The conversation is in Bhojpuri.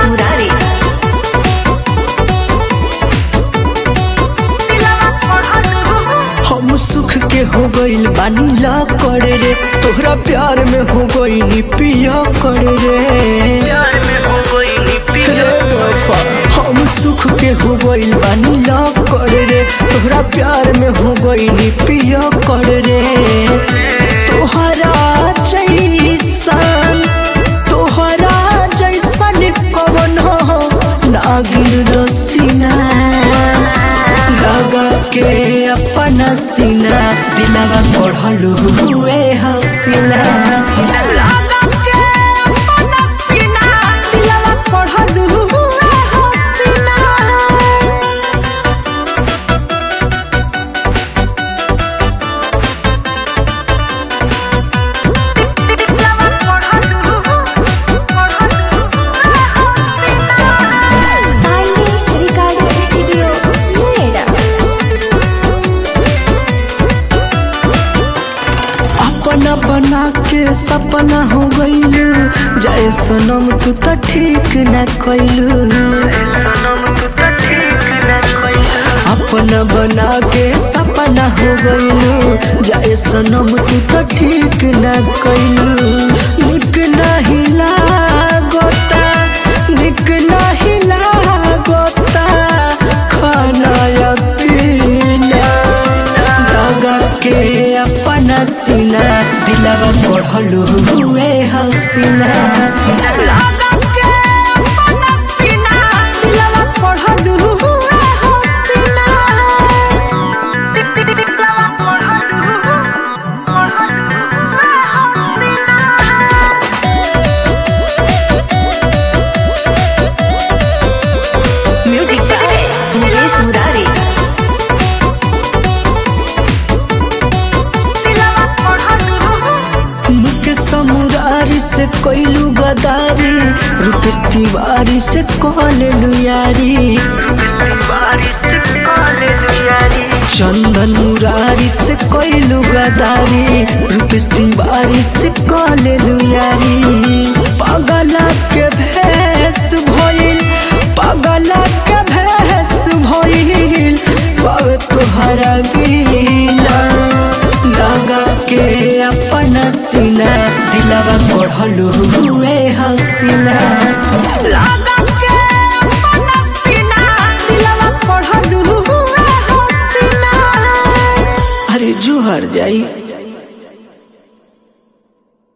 Murari. हम सुख के हो गइल बानी ला करे रे तोहरा प्यार में हो गइल पिया करे रे रे वफा, हम सुख के हो गइल बानी ला करे रे तोहरा प्यार में हो गइल पिया करे रे तोहरा जैसन तोहरा जैसन कवन हो नागिन रसीना लगा के अपना सीना दिलवा पढ़लू हुए हसीना लगा के अपना सीना दिलवा पढ़लू हुए हसीना Bali Recording Studio, Noida. अपना बना के सपना हो गइल जय सनम तू त ठीक न कइलू अपना बना के सपना हो गइलू जय सनम तू त ठीक न कइलू निक नहीं लागोता निक नहीं लागोता खाना या पीना लगा के अपना सीना दिलवा पढ़लू हुए हसीना लगा के अपना सीना दिलवा पढ़लू हुए हसीना Music by Mukesh Murari. मुख समुरारी से कोइलू गदारी रुपेश तिवारी से कॉलेलू यारी चंदन मुरारी से कोइलू गदारी रुपेश तिवारी से कॉलेलू यारी पगला के भेस भइल पगला के भेस भइल पावे तोहरा बीना लगा के अपना सीना दिलवा पढ़लू हुए हसीना लगा के अपना सीना दिलवा पढ़लू हुए हसीना अरे जुहर जाई